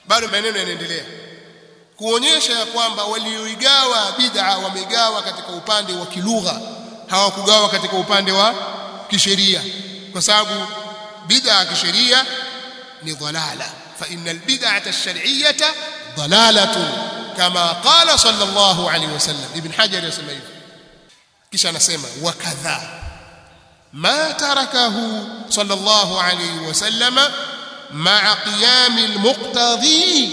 bado maneno yanaendelea kuonyesha ya kwamba walioigawa bid'a wamegawa katika upande wa kilugha hawakugawa katika upande wa kisheria kwa sababu bid'a kisheria ni dhalala fa innal bid'ata ash-shar'iyyata dhalalatun kama qala sallallahu alayhi wasallam ibn hajar yasema hivyo kisha anasema wakadha ma tarakahu sallallahu alayhi wasallam ma'a qiyam al-muqtadhi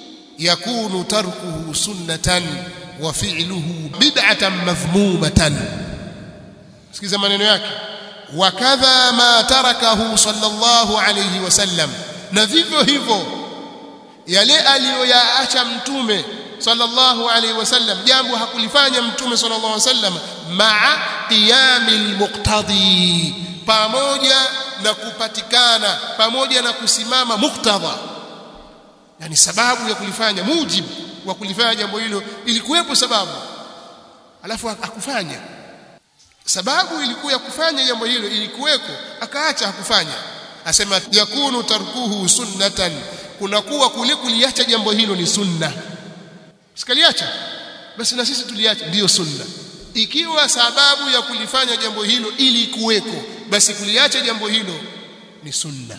yakunu tarkuhu sunnatan wa fi'luhu bid'atan madhmumatan sikiza maneno yake wakadha ma tarakahu sallallahu alayhi wasallam na vivyo hivyo yale aliyoyaacha mtume sallallahu alayhi wasallam jambo hakulifanya mtume sallallahu alayhi wasallam maa qiyamil muqtadi pamoja na kupatikana pamoja na kusimama muktadha yani sababu ya kulifanya mujibu wa kulifanya jambo hilo ilikuwepo sababu alafu akufanya sababu ilikuwa ya kufanya jambo hilo ilikuweko akaacha hakufanya asema yakunu tarkuhu sunnatan kunakuwa kule kuliacha jambo hilo ni sunna sikaliacha basi na sisi tuliacha ndiyo sunna ikiwa sababu ya kulifanya jambo hilo ilikuweko basi kuliacha jambo hilo ni sunna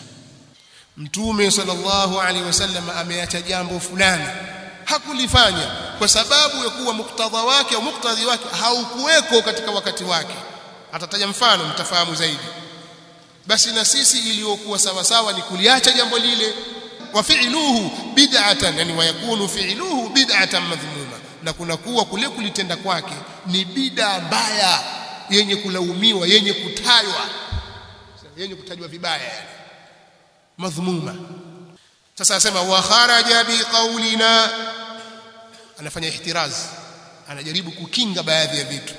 mtume sallallahu alaihi wasallam ameacha jambo fulani hakulifanya kwa sababu ya kuwa muktadha wake au muktadhi wake haukuweko katika wakati wake atataja mfano mtafahamu zaidi basi na sisi iliyokuwa sawa sawa ni kuliacha jambo lile wa fi'luhu bid'atan yani wayakunu fi'luhu bid'atan madhmuma na kuna kuwa kule kulitenda kwake ni bid'a mbaya yenye kulaumiwa yenye kutajwa yenye kutajwa vibaya yani madhmuma sasa asema wa kharaja biqaulina anafanya ihtiraz anajaribu kukinga baadhi ya vitu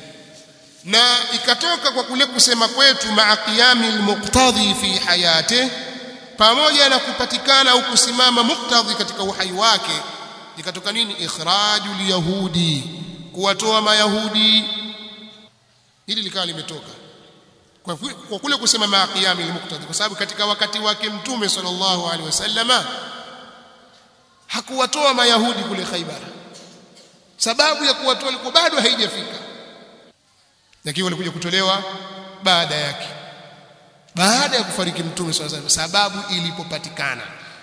na ikatoka kwa kule kusema kwetu maa qiyami almuqtadhi fi hayati pamoja na kupatikana au kusimama muktadhi katika uhai wake ikatoka nini ikhraju yahudi kuwatoa mayahudi hili likawa limetoka kwa, kwa kule kusema maa qiyami almuqtadhi kwa sababu katika wakati wake mtume sallallahu alaihi wasallama hakuwatoa mayahudi kule Khaibar sababu ya kuwatoa ilikuwa bado haijafika lakini walikuja kutolewa baada yake baada ya kufariki mtume sallallahu alaihi wasallam sababu ilipopatikana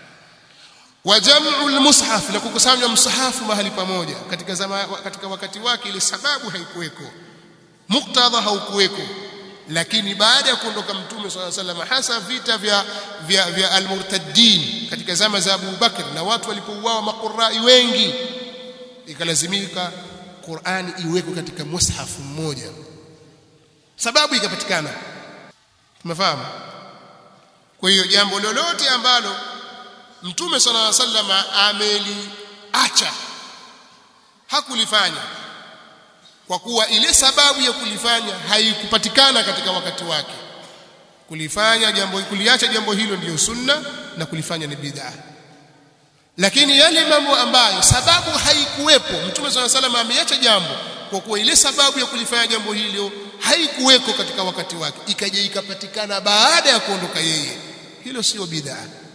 wa jam'u almushaf na kukusanywa msahafu mahali pamoja katika zama, katika wakati wake ile sababu haikuweko muktadha haukuweko lakini baada ya kuondoka mtume sallallahu alaihi wasallam hasa vita vya vya, vya almurtaddin katika zama za Abu Bakr na watu walipouawa maqurai wengi ikalazimika Qur'ani iwekwe katika mushafu mmoja sababu ikapatikana tumefahamu kwa hiyo jambo lolote ambalo mtume sallallahu alaihi wasallam ameliacha hakulifanya kwa kuwa ile sababu ya kulifanya haikupatikana katika wakati wake kulifanya jambo kuliacha jambo hilo ndiyo sunna na kulifanya ni bid'a lakini yale mambo ambayo sababu haikuwepo mtume swalla salam ameacha jambo kwa kuwa ile sababu ya kulifanya jambo hilo haikuweko katika wakati wake ikaja ikapatikana baada ya kuondoka yeye hilo sio bid'a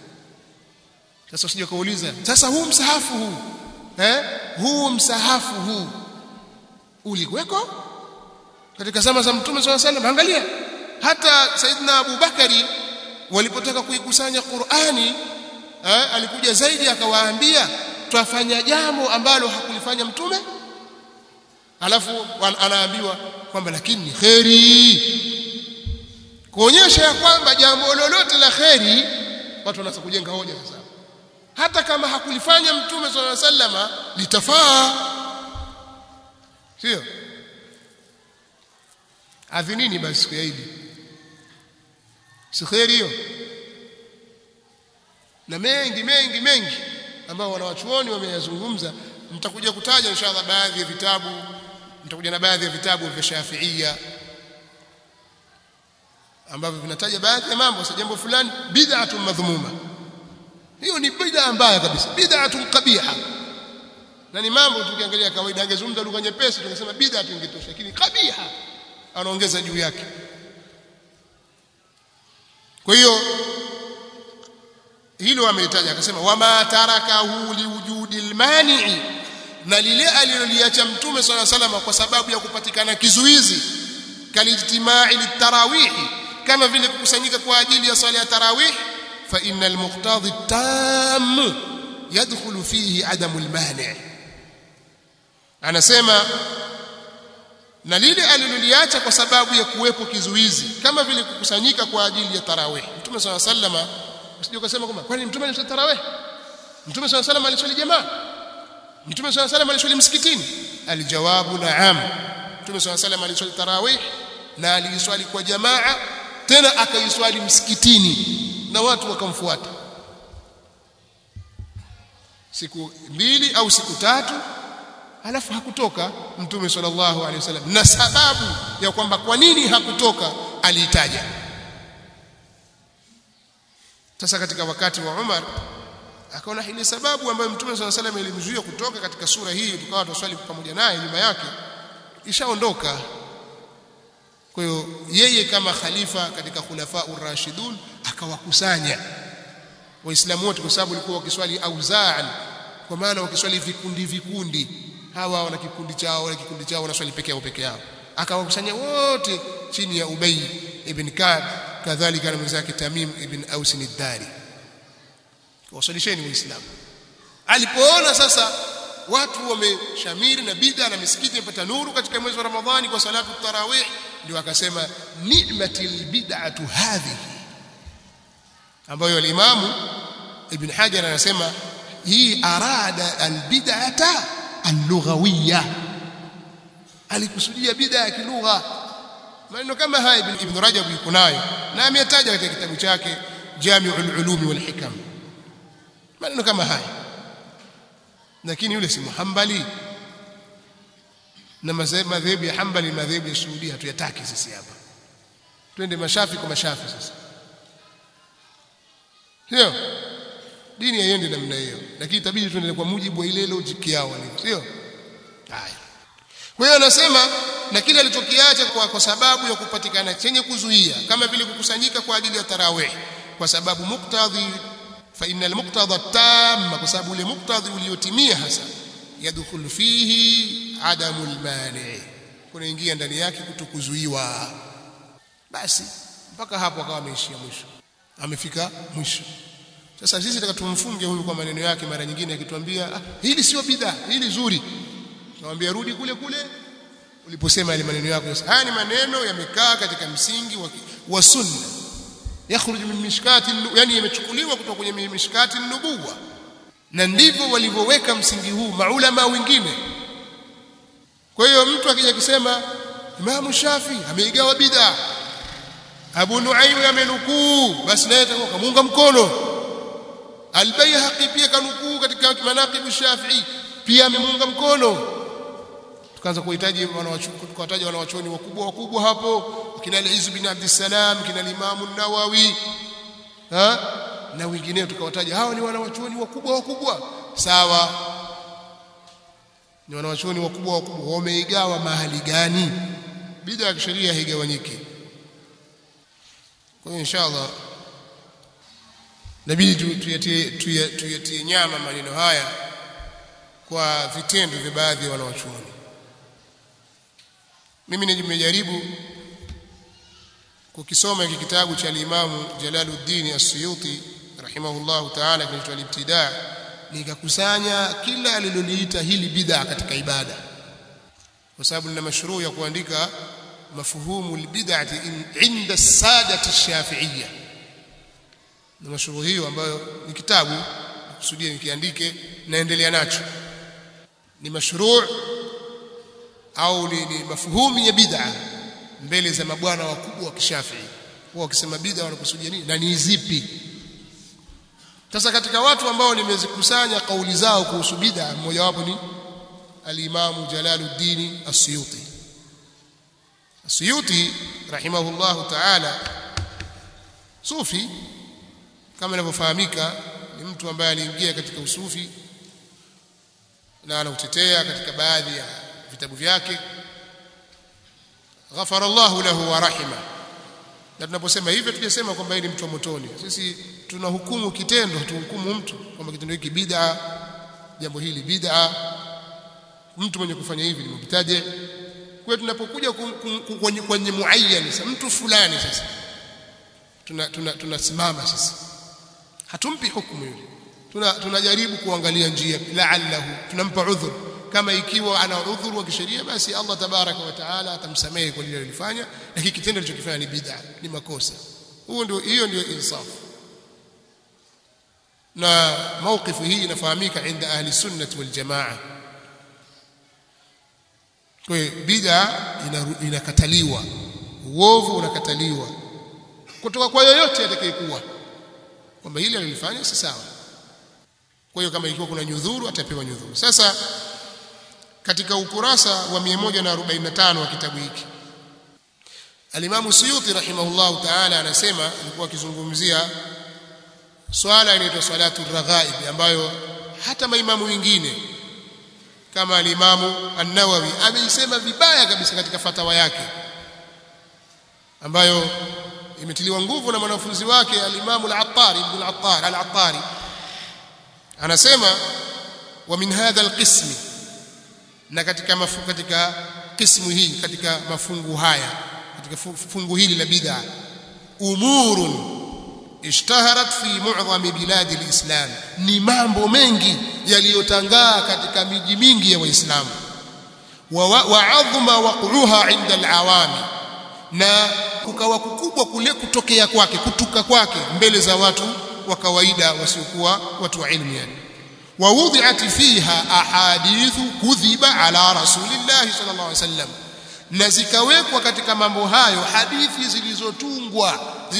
sasa usije kuuliza sasa huu msahafu huu eh huu msahafu huu ulikuweko katika zama za mtume swalla salam angalia hata saidna Abu Bakari walipotaka kuikusanya Qur'ani eh, alikuja zaidi akawaambia twafanya jambo ambalo hakulifanya mtume alafu anaambiwa kwamba lakini kheri kuonyesha ya kwamba jambo lolote la kheri watu wanaanza kujenga hoja sasa hata kama hakulifanya mtume swalla sallama litafaa sio adhinini basi siku ya Idi si kheri hiyo na mengi mengi mengi ambao wanawachuoni wameyazungumza mtakuja kutaja inshallah baadhi ya vitabu mtakuja na baadhi ya vitabu vya Shafi'ia ambavyo vinataja baadhi ya mambo sasa jambo fulani bid'atun madhmuma hiyo ni bid'a mbaya kabisa bid'atun qabiha na ni mambo tukiangalia kawaida angezungumza lugha nyepesi tungesema bid'a ingetosha lakini qabiha anaongeza juu yake kwa hiyo hilo amelitaja akasema wama tarakahu liwujudi almani'i na lile aliloliacha mtume swalla salama kwa sababu ya kupatikana kizuizi kalijtimai litarawih kama vile kukusanyika kwa ajili ya swala ya tarawih fa innal muqtadi tam yadkhulu fihi adamu almani' anasema na lile aliloliacha kwa sababu ya kuwepo kizuizi kama vile kukusanyika kwa ajili ya tarawih mtume swalla sallama usije ukasema kwamba kwani mtume aliswali tarawih mtume swalla sallama aliswali jamaa mtume swalla sallama aliswali msikitini aljawabu na'am mtume swalla sallama aliswali tarawih na aliswali kwa jamaa tena akaiswali msikitini na watu wakamfuata siku mbili au siku tatu alafu hakutoka mtume sallallahu alaihi wasallam na sababu ya kwamba kwa nini hakutoka aliitaja sasa katika wakati wa Umar akaona ile sababu ambayo mtume sallallahu alaihi wasallam ilimzuia kutoka katika sura hii tukawa tuswali pamoja naye nyuma yake ishaondoka kwa hiyo yeye kama khalifa katika khulafa urashidun akawakusanya waislamu wote kwa sababu walikuwa wakiswali auzaan kwa maana wakiswali vikundi vikundi hawa wana kikundi chao wana kikundi chao wanaswali peke yao peke yao akawakusanya wote chini ya Ubay ibn Ka'b kadhalika na mwenzake Tamim ibn Aus ad-Dari wasalisheni waislamu alipoona sasa watu wameshamiri na bid'a na misikiti imepata nuru katika mwezi wa Ramadhani kwa salatu tarawih ndio akasema ni'matil bid'atu hadhihi ambayo al-Imam Ibn Hajar anasema hii arada al-bid'ata al-lughawiyya alikusudia bid'a ya kilugha maneno kama haya Ibn Rajab yuko nayo na ametaja katika kitabu chake Jami'ul Ulum wal Hikam maneno kama haya lakini yule si muhambali na madhehebu ya hambali madhehebu ya Saudi hatuyataki sisi hapa twende mashafi kwa mashafi sasa sio dini haiende namna hiyo lakini itabidi tuendelee kwa mujibu wa ile logic yao sio haya kwa hiyo anasema na kile alichokiacha kwa, kwa sababu ya kupatikana chenye kuzuia kama vile kukusanyika kwa ajili ya tarawih kwa sababu muktadhi fa innal muqtada tamma kwa sababu ule muktadhi uliotimia hasa yadkhulu fihi adamul mani kunaingia ndani yake kutokuzuiwa basi mpaka hapo akawa ameishia mwisho amefika mwisho sasa sisi nataka tumfunge huyu kwa maneno yake mara nyingine akituambia ah, hili sio bidhaa hili zuri tunamwambia rudi kule kule uliposema yale maneno yako haya ni maneno yamekaa katika msingi wa, wa sunna yakhruj min mishkati yani yamechukuliwa kutoka kwenye mishkati nubuwa na ndivyo walivyoweka msingi huu maulama wengine kwa hiyo mtu akija kusema Imam Shafi ameigawa bid'a Abu Nuaym amenukuu basi naye atakuwa kamunga mkono Al-Baihaqi pia kanukuu katika manaqib Shafi'i pia amemunga mkono tukaanza kuhitaji wanawataja wanawachoni wakubwa wakubwa hapo kina Al-Izz bin Abdussalam kina Imam an-Nawawi ha na wengineo tukawataja hawa ni wanawachoni wakubwa wakubwa sawa ni wanawachoni wakubwa wakubwa wameigawa mahali gani bid'a ya kisheria haigawanyiki kwa hiyo inshallah nabidi tuyatie tuyatie nyama maneno haya kwa vitendo vya baadhi ya wanawachuoni mimi nimejaribu kukisoma hiki kitabu cha Imam Jalaluddin As-Suyuti rahimahullahu ta'ala kinaitwa Al-Ibtida nikakusanya kila aliloliita hili bid'a katika ibada kwa sababu nina mashruu ya kuandika mafuhumu albid'ati inda as-sadati ash-shafi'iyya na mashruu hiyo ambayo ni kitabu kusudia nikiandike naendelea nacho ni mashruu au ni, ni mafuhumu ya bid'a mbele za mabwana wakubwa wa kishafii wao wakisema bid'a wanakusudia nini na ni zipi sasa katika watu ambao nimezikusanya kauli zao kuhusu bid'a mmoja wapo ni al-Imam Jalaluddin As-Suyuti As-Suyuti rahimahullahu ta'ala sufi kama inavyofahamika ni mtu ambaye aliingia katika usufi na anautetea katika baadhi ya vitabu vyake ghafara Allahu lahu wa rahima na tunaposema hivyo tujasema kwamba yeye ni mtu wa motoni sisi tunahukumu kitendo tuhukumu mtu kwamba kitendo hiki bid'a jambo hili bid'a mtu mwenye kufanya hivi ni mubtadi kwa tunapokuja kwenye kwenye muayyan sasa mtu fulani sasa tuna tunasimama tuna sasa hatumpi hukumu yule tuna tunajaribu kuangalia njia la'allahu tunampa udhur kama ikiwa ana udhuru wa kisheria basi Allah tabaraka wa taala atamsamehe kwa lile alilofanya lakini kitendo alichokifanya ni bid'a ni makosa huo ndio hiyo ndio insaf na mawqifu hii inafahamika inda ahli sunnah wal jamaa kwa bid'a inakataliwa uovu unakataliwa kutoka kwa yoyote atakayekuwa kwamba hili alilifanya si sawa kwa hiyo kama ikiwa kuna nyudhuru atapewa nyudhuru sasa katika ukurasa wa 145 wa kitabu hiki Alimamu Suyuti rahimahullah ta'ala anasema alikuwa akizungumzia swala inaitwa salatu raghaib ambayo hata maimamu wengine kama alimamu An-Nawawi ameisema vibaya kabisa katika fatawa yake ambayo imetiliwa nguvu na mwanafunzi wake alimamu al-Attari ibn al-Attar al-Attari anasema wa min hadha al-qism na katika mafu, katika kismu hii katika mafungu haya katika fungu hili la bid'a umurun ishtaharat fi mu'dham bilad al-islam ni mambo mengi yaliyotangaa katika miji mingi ya waislamu wa adhma waq'uha 'inda al-awami na kukawa kukubwa kule kutokea kwake kutuka kwake mbele za watu wa kawaida wasiokuwa watu wa ilmu yani ووضعت فيها احاديث كذب على رسول الله صلى الله عليه وسلم na zikawekwa katika mambo hayo hadithi zilizotungwa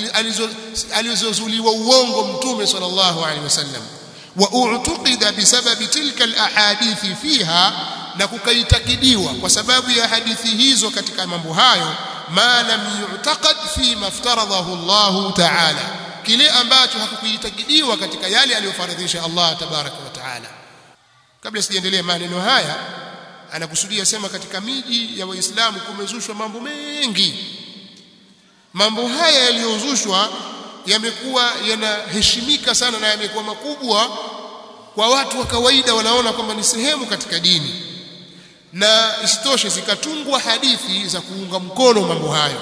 alizozuliwa uongo mtume sallallahu alaihi wasallam wa u'tuqida bisababi tilka alahadithi fiha na kukaitakidiwa kwa sababu ya hadithi hizo katika mambo hayo ma lam yu'taqad fi maftaradahu Allah ta'ala kile ambacho hakukuitakidiwa katika yale aliyofaradhisha Allah tabaraka wa taala kabla sijaendelea maneno haya anakusudia sema katika miji ya waislamu kumezushwa mambo mengi mambo haya yaliyozushwa yamekuwa yanaheshimika sana na yamekuwa makubwa kwa watu wa kawaida wanaona kwamba ni sehemu katika dini na isitoshe zikatungwa hadithi za kuunga mkono mambo hayo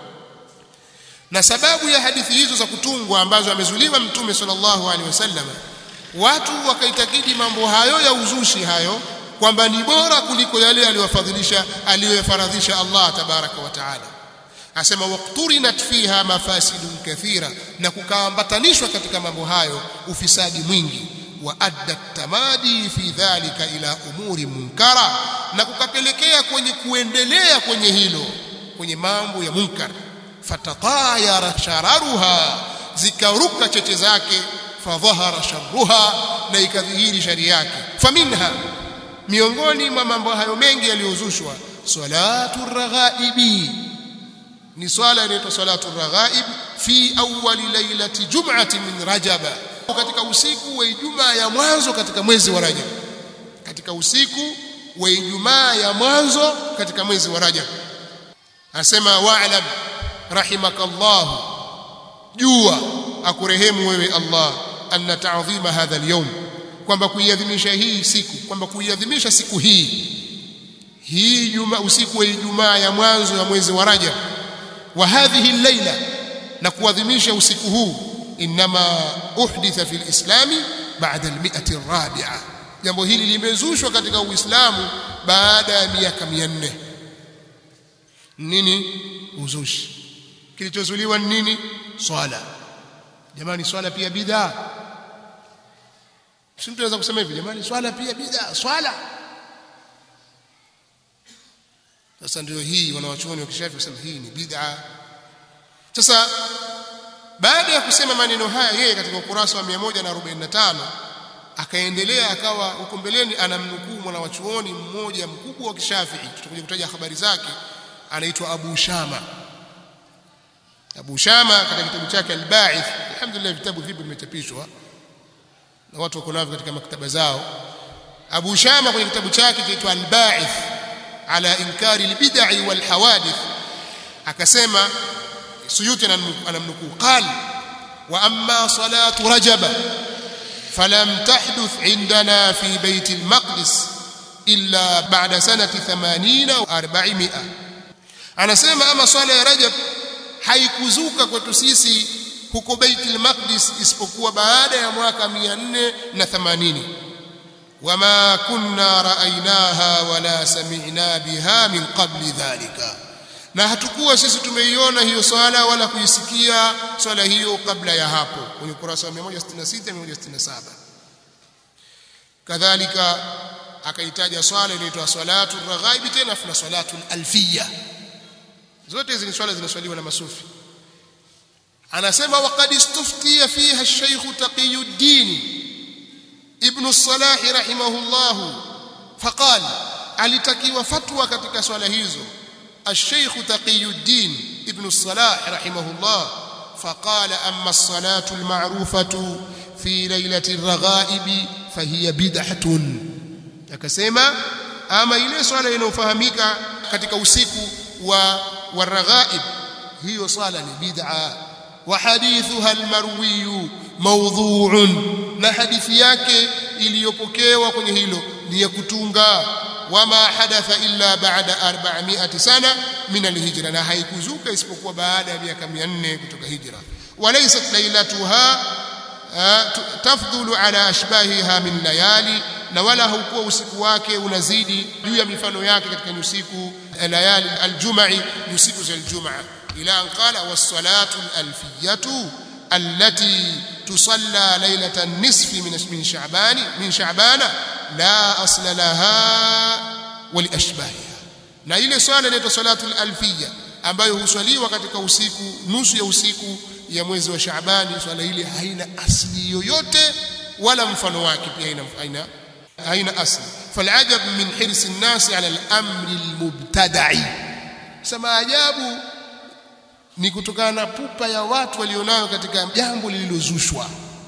na sababu ya hadithi hizo za kutungwa ambazo amezuliwa mtume sallallahu alaihi wasallam watu wakaitakidi mambo hayo ya uzushi hayo kwamba ni bora kuliko yale aliyofadhilisha aliyofaradhisha Allah tabaraka wa taala asema waqturinat fiha mafasidun kathira na kukaambatanishwa katika mambo hayo ufisadi mwingi wa adda tamadi fi dhalika ila umuri munkara na kukapelekea kwenye kuendelea kwenye hilo kwenye mambo ya munkar fatatayara shararuha zikaruka cheche zake fadhahara sharruha na ikadhihiri shari yake faminha miongoni mwa mambo hayo mengi yaliyozushwa salatu raghaibi ni swala inaitwa salatu raghaib fi awwali lailati jum'ati min rajaba katika usiku wa ijumaa ya mwanzo katika mwezi wa rajab katika usiku wa ijumaa ya mwanzo katika mwezi wa rajab asema wa'lam rahimakallah jua akurehemu wewe Allah anna ta'dhima hadha al-yawm kwamba kuiadhimisha hii siku kwamba kuiadhimisha siku hii hii juma usiku wa Ijumaa ya mwanzo ya mwezi wa Rajab wa hadhihi al-laila na kuadhimisha usiku huu inma uhditha fil islami ba'da al-mi'ati ar-rabi'a jambo hili limezushwa katika Uislamu baada ya miaka 400 nini uzushi kilichozuliwa nini swala jamani swala pia bid'a si mtu anaweza kusema hivi jamani swala pia bid'a swala sasa ndio hii wanawachuoni wa kishafi wasema hii ni bid'a sasa baada ya kusema maneno haya yeye katika ukurasa wa 145 akaendelea akawa huko mbeleni anamnukuu mwanawachuoni mmoja mkubwa wa kishafii tutakuja kutaja habari zake anaitwa Abu Shama Abu Shama katika kitabu chake Al-Ba'ith alhamdulillah vitabu vipi vimechapishwa na watu wako navyo katika maktaba zao Abu Shama kwenye kitabu chake kinaitwa Al-Ba'ith ala inkari al-bid'i wal hawadith akasema suyuti anamnukuu qal wa amma salatu rajaba falam tahduth indana fi bait al-maqdis illa ba'da sanati 80 au 400 anasema ama swala ya rajab haikuzuka kwetu sisi huko Baitul Maqdis isipokuwa baada ya mwaka 480 wama kunna raainaha wala sami'na biha min qabli dhalika na hatukuwa sisi tumeiona hiyo swala wala kuisikia swala hiyo kabla ya hapo kwenye kurasa wa 166 167 kadhalika akaitaja swala inaitwa salatu raghaibi tena kuna salatu alfiyya zote hizi ni swala zinaswaliwa na masufi anasema waqad istuftiya fiha ash-shaykh taqiyuddin ibn as-salah rahimahullah faqala alitakiwa fatwa katika swala hizo ash-shaykh taqiyuddin ibn as-salah rahimahullah فقال أما الصلاة المعروفة في ليلة الرغائب فهي بدعة akasema ama ile swala inayofahamika katika usiku wa waraghaib hiyo swala ni bid'a wa hadithuha almarwi mawdhu'un na hadithi yake iliyopokewa kwenye hilo ni ya kutunga wama hadatha illa ba'da 400 sana min alhijra na haikuzuka isipokuwa baada ya miaka 400 kutoka hijra walaysat lailatuha tafdhulu ala ashbahiha min layali na wala haukuwa usiku wake unazidi juu ya mifano yake katika usiku layali aljum'i usiku za aljumaa ila an qala was-salatu al-alfiyatu allati tusalla laylata an-nisfi min min sha'ban min sha'bana la asla laha wa li ashbahiha na ile swala inaitwa salatu al-alfiyya ambayo huswaliwa katika usiku nusu ya usiku ya mwezi wa Shaabani swala ile haina asli yoyote wala mfano wake pia haina haina haina asli falajab min hirsi an-nas ala al-amri al-mubtada'i sema ajabu ni kutokana na pupa ya watu walionayo katika jambo lililozushwa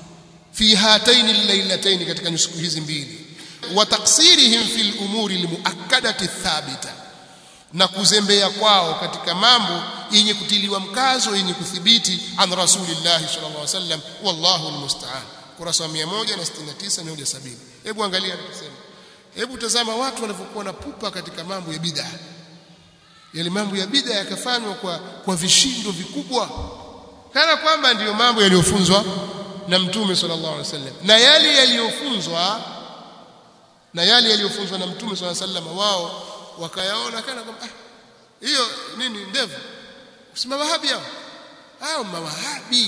fi hataini al-lailatayn katika siku hizi mbili wa taksirihim fi al-umuri al-muakkadati thabita na kuzembea kwao katika mambo yenye kutiliwa mkazo yenye kuthibiti an rasulillah sallallahu alaihi wasallam wallahu almusta'an kurasa 169 170 hebu angalia anasema hebu tazama watu walivyokuwa na pupa katika mambo ya bid'a yale mambo ya bid'a yakafanywa kwa kwa vishindo vikubwa kana kwamba ndiyo mambo yaliyofunzwa na mtume sallallahu alaihi wasallam na yale yaliyofunzwa na yale yaliyofunzwa na mtume sallallahu alaihi wasallam wao wakayaona kana kwamba ah, hiyo nini ndevu usema wahabi hao hao mawahabi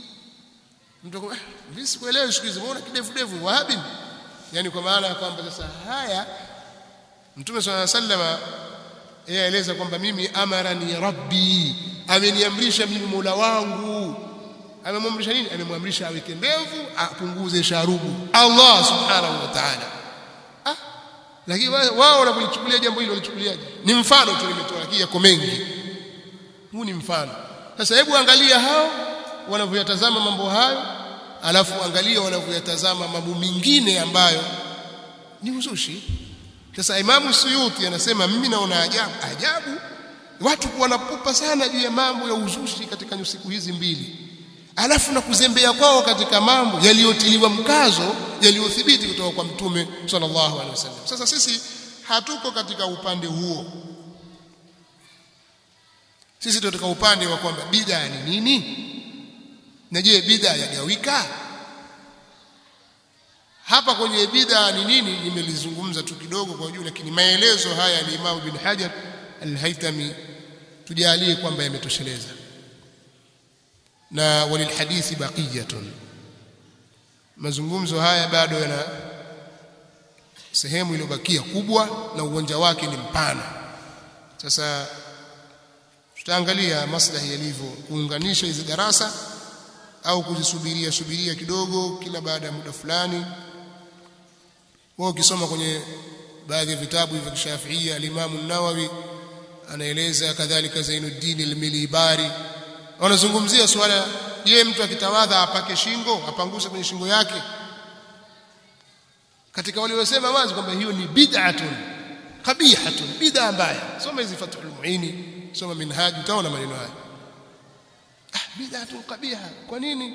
mtu ah, mimi sikuelewi siku hizi mbona kidevu devu wahabi yani kwa maana ya kwamba sasa haya mtume swalla sallama yeye aeleza kwamba mimi amarani rabbi ameniamrisha mimi mola wangu amemwamrisha nini amemwamrisha aweke ndevu apunguze sharubu Allah subhanahu wa ta'ala lakini wao wanapolichukulia jambo hilo walichukuliaje ni mfano tu nimetoa lakini yako mengi huu ni mfano sasa hebu angalia hao wanavyoyatazama mambo hayo alafu angalia wanavyoyatazama mambo mengine ambayo ni uzushi sasa imamu suyuti anasema mimi naona ajabu ajabu watu kuwa napupa sana juu ya mambo ya uzushi katika siku hizi mbili alafu na kuzembea kwao katika mambo yaliyotiliwa mkazo yaliyothibiti kutoka kwa mtume sallallahu alaihi wasallam sasa sisi hatuko katika upande huo sisi tunatoka upande wa kwamba bid'a ni nini na je bid'a yagawika hapa kwenye bid'a ni nini nimelizungumza tu kidogo kwa juu lakini maelezo haya ya Imam bin Hajar al-Haytami tujalie kwamba yametosheleza na walilhadithi baqiyatun mazungumzo haya bado yana sehemu iliyobakia kubwa na uwanja wake ni mpana sasa tutaangalia maslahi yalivyo kuunganisha hizi darasa au kuzisubiria subiria kidogo kila baada ya muda fulani wao ukisoma kwenye baadhi ya vitabu vya Shafiia al-Imam an-Nawawi anaeleza kadhalika Zainuddin al-Milibari wanazungumzia swala je mtu akitawadha apake shingo apanguse kwenye shingo yake katika waliosema wazi kwamba hiyo ni bid'atun qabihatun bid'a mbaya soma hizi fathul muini soma minhaj utaona maneno haya bid'atun qabiha kwa nini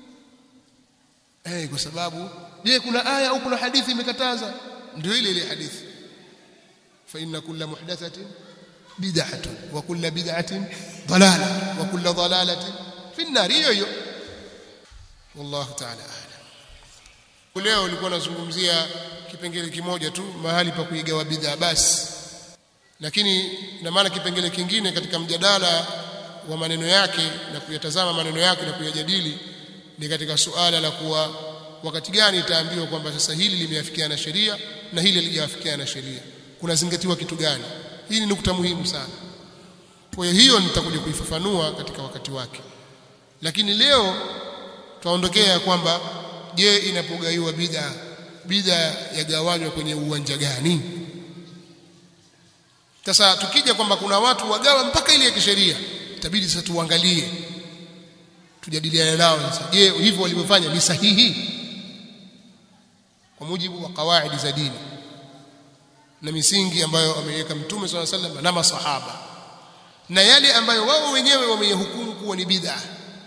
eh kwa sababu je kuna aya au kuna hadithi imekataza ndio ile ile hadithi fa inna kulla muhdathatin bid'atun wa kulla bid'atin dalala wa kulla dalalatin fi an-nar hiyo hiyo wallahu ta'ala a'lam leo nilikuwa nazungumzia kipengele kimoja tu mahali pa kuigawa bidhaa basi lakini na maana kipengele kingine katika mjadala wa maneno yake na kuyatazama maneno yake na kuyajadili ni katika suala la kuwa wakati gani itaambiwa kwamba sasa hili limeafikiana na sheria na hili halijawafikiana na sheria kunazingatiwa kitu gani hii ni nukta muhimu sana kwa hiyo hiyo nitakuja kuifafanua katika wakati wake lakini leo tutaondokea kwamba je inapogaiwa bid'a bid'a yagawanywa kwenye uwanja gani sasa tukija kwamba kuna watu wagawa mpaka ile ya kisheria itabidi sasa tuangalie tujadiliane nao sasa je hivyo walivyofanya ni sahihi kwa mujibu wa kawaidi za dini na misingi ambayo ameweka mtume swalla sallam na masahaba na yale ambayo wao wenyewe wameyahukumu kuwa ni bid'a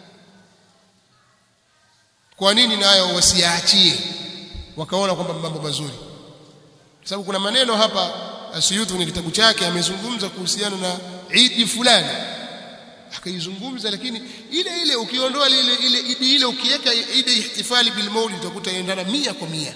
kwa nini nayo wasiachie wakaona kwamba mambo mazuri sababu kuna maneno hapa Asuyuti kwenye kitabu chake amezungumza kuhusiana na idi fulani akaizungumza lakini ile ile ukiondoa ile ile idi ile ukiweka idi ihtifali bil maulid utakuta inaendana mia kwa mia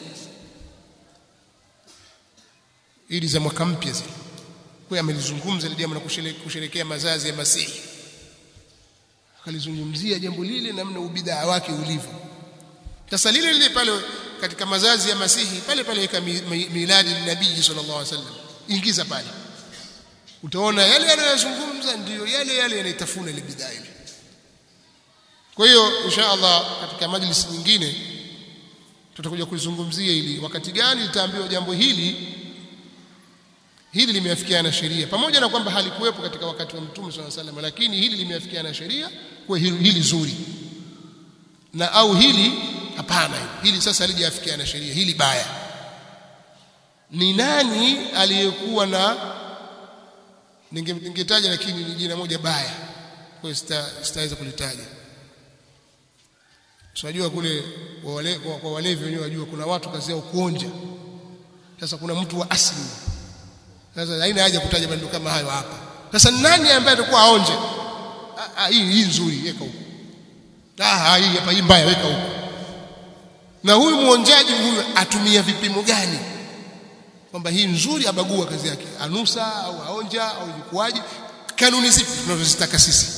idi za mwaka mpya zile kwa amelizungumza ile jambo la kusherekea mazazi ya Masihi akalizungumzia jambo lile namna ubidaa wake ulivyo sasa lile lile pale katika mazazi ya Masihi pale pale weka miladi nabii sallallahu alaihi wasallam ingiza pale utaona yale yanayozungumza ndiyo yale yale yanaitafuna ile bidhaa ile kwa hiyo insha Allah katika majlis nyingine tutakuja kuizungumzia ili wakati gani litaambiwa jambo hili hili limeafikiana na sheria pamoja na kwamba halikuwepo katika wakati wa mtume swalla sallam lakini hili limeafikiana na sheria kwa hili, hili zuri na au hili hapana hili sasa halijafikiana na sheria hili baya ni nani aliyekuwa na ningetaja lakini ni jina moja baya kwa hiyo sitaweza kulitaja tunajua kule kwa wale kwa walevi wenyewe wajua kuna watu kazi yao kuonja sasa kuna mtu wa asili sasa haina haja kutaja maneno kama hayo hapa sasa nani ambaye atakuwa aonje hii hii nzuri weka huko ah hii hapa hii mbaya weka huko na huyu muonjaji huyu atumia vipimo gani kwamba hii nzuri abagua kazi yake anusa au aonja au ilikuwaje kanuni zipi tunazozitaka sisi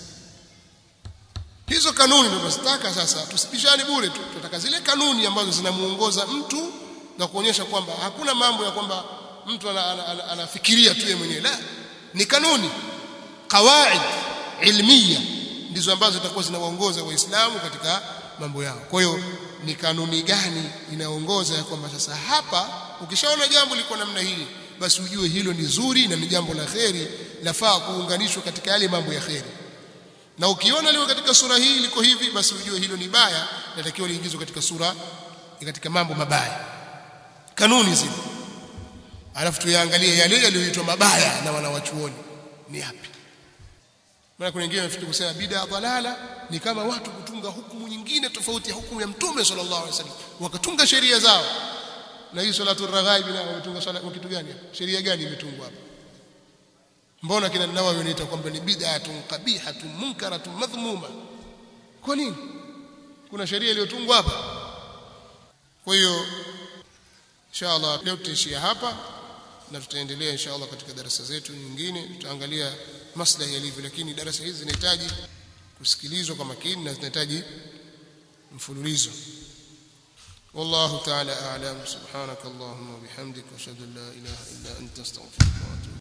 hizo kanuni tunazozitaka sasa tusipishane bure tu tunataka zile kanuni ambazo zinamuongoza mtu na kuonyesha kwamba hakuna mambo ya kwamba mtu anafikiria ana, ana, ana tu yeye mwenyewe la ni kanuni kawaid ilmiya ndizo ambazo zitakuwa zinawaongoza waislamu katika mambo yao kwa hiyo ni kanuni gani inaongoza ya kwamba sasa hapa ukishaona jambo liko namna hii basi ujue hilo ni zuri na ni jambo la kheri lafaa kuunganishwa katika yale mambo ya kheri na ukiona leo katika sura hii liko hivi basi ujue hilo ni baya natakiwa liingizwe katika sura katika mambo mabaya kanuni zile alafu tuyaangalie yale yaliyoitwa mabaya na wanawachuoni ni yapi maana kuna wengine wanafikiri kusema bid'a dalala ni kama watu kutunga hukumu nyingine tofauti ya hukumu ya mtume sallallahu alaihi wasallam wakatunga sheria zao na hii salatu raghaib na wametunga sala kitu gani sheria gani imetungwa hapa mbona kina Nawawi wanaita kwamba ni bid'atun qabihatun munkaratun madhmuma kwa nini kuna sheria iliyotungwa hapa kwa hiyo inshallah leo tutaishia hapa na tutaendelea inshallah katika darasa zetu nyingine tutaangalia maslahi yalivyo lakini darasa hizi zinahitaji kusikilizwa kwa makini na zinahitaji mfululizo والله تعالى أعلم سبحانك اللهم وبحمدك وأشهد أن لا إله إلا أنت أستغفرك وأتوب